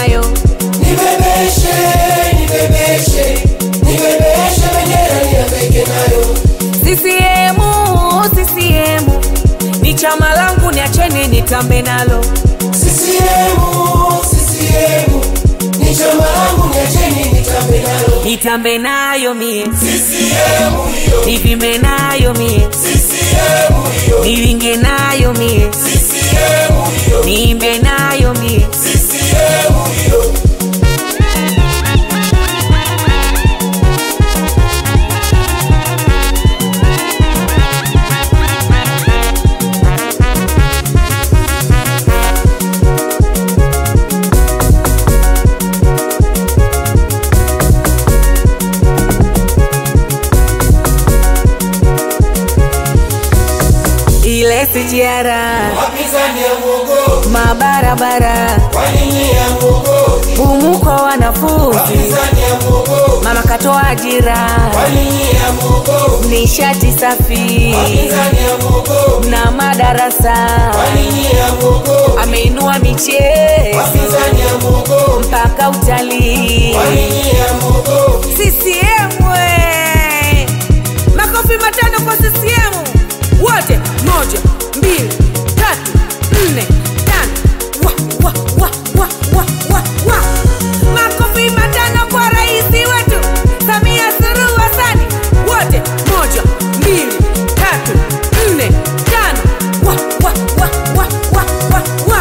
nayo. Nibebeshe, nibebeshe, nibebeshe bendera nihangaike nayo. CCM, CCM ni chama langu, niacheni nitambe nalo. CCM, CCM, ni chama langu niacheni nitambe nalo. Nitambe nayo mie, CCM hiyo, nivimbe nayo mie, CCM hiyo, nilinge nayo mie, CCM hiyo, niimbe nayo mie. CCM hiyo. Ile sijara Wapinzani ya muogo, mabarabara, kwa nini ya muogo? bumu kwa wanafunzi, Wapinzani ya muogo, mama katoa ajira, kwa nini ya muogo? nishati safi Wapinzani ya muogo, na madarasa, kwa nini ya muogo? ameinua michezo Wapinzani ya muogo, mpaka utalii. kwa nini ya muogo? CCM we! Makofi matano kwa CCM wote, moja, mbili, tatu, nne, tano. Wa, wa, wa, wa, wa, wa, wa. Makofi matano kwa rais wetu Samia Suluhu Hassan wote, moja, mbili, tatu, nne, tano. Wa, wa, wa, wa, wa, wa, wa.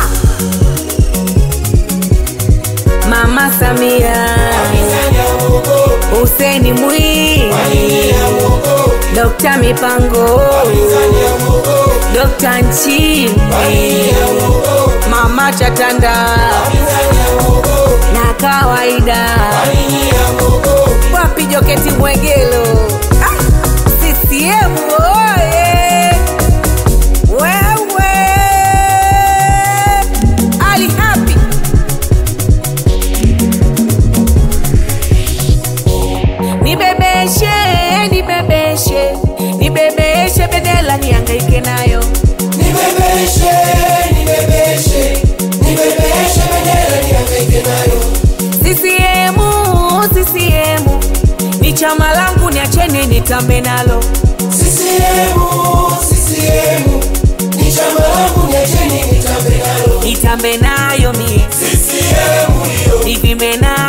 Mama Samia Wapinzani ya muogo, Hussein Mwinyi, kwa nini ya muogo? Dr. Mipango, Wapinzani ya muogo, Dr. kwa Nchimbi, nini ya muogo? Mama Chatanda Wapinzani ya muogo, na kawaida kwa nini ya muogo? wapi Joketi Mwegelo ah, CCM oye! Wewe Ali Hapi nibebeshe, nibebeshe, nibebeshe bendera nihangaike nayo. Nibebeshe, nibebeshe, nibebeshe bendera nihangaike nayo. CCM, CCM ni chama langu, niacheni nitambe nalo. CCM, CCM, ni chama langu niacheni nitambe nalo. Nitambe nayo mie, CCM hiyo, nivimbe nayo